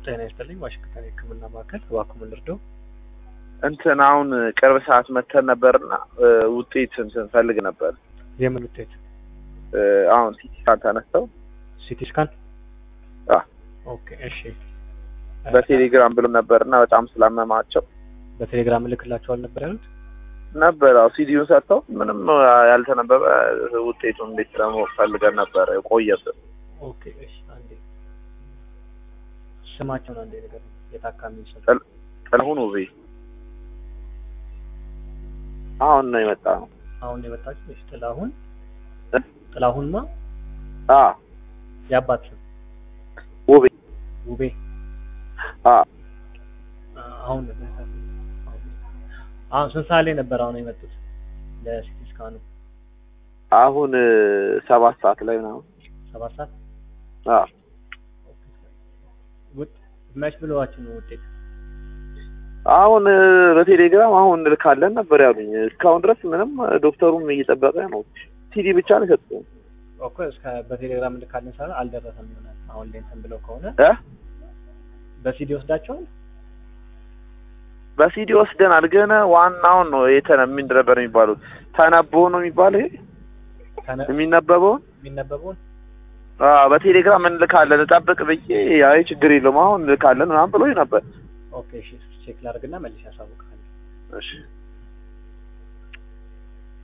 ጤና ይስጥልኝ። ዋሽንግተን የሕክምና ማዕከል እባክዎ ምን ልርዳው? እንትን አሁን ቅርብ ሰዓት መተን ነበርና ውጤት እንትን ፈልግ ነበር። የምን ውጤት? እ፣ አሁን ሲቲ ስካን ተነስተው ሲቲ ስካን? አ ኦኬ እሺ። በቴሌግራም ብሎ ነበርና በጣም ስላመማቸው በቴሌግራም እልክላቸዋል ነበር ያሉት? ነበር። አዎ ሲዲውን ሰጥተው ምንም ያልተነበበ ውጤቱን እንዴት ደግሞ ፈልገን ነበር ቆየብን። ኦኬ እሺ። አንዴ ስማቸውን አንዴ ነገር የታካሚ ስም ጥል- ጥላሁን ውቤ አሁን ነው የመጣ ነው። አሁን የመጣችው እሺ። ጥላሁን እ? ጥላሁንማ አ የአባት ስም ውቤ ውቤ አ አ- አሁን አሁን ስንት ሰዓት ላይ ነበር አሁን የመጡት ለሲቲ ስካኑ? አሁን እ፣ ሰባት ሰዓት ላይ ምናምን ሰባት ሰዓት አ ውጥ መች ብለዋችሁ ነው ውጤት? አሁን እ፣ በቴሌግራም አሁን እንልካለን ነበር ያሉኝ። እስካሁን ድረስ ምንም ዶክተሩም እየጠበቀ ነው። ሲዲ ብቻ ነው የሰጡኝ። እኮ እስከ በቴሌግራም እንልካለን ሳለ አልደረሰም ይሆናል። አሁን ላይ እንትን ብለው ከሆነ እ በሲዲ ወስዳቸዋል። በሲዲ ወስደናል፣ ግን ዋናውን ነው የተነ ምንድን ነበር የሚባለው ተነቦ ነው የሚባለው ይሄ ከነ- የሚነበበውን የሚነበበውን አዎ በቴሌግራም እንልካለን ጠብቅ ብዬ አይ ችግር የለውም አሁን እንልካለን ምናምን ብሎኝ ነበር። ኦኬ እሺ፣ ቼክ ላድርግና መልሼ ያሳውቃል። እሺ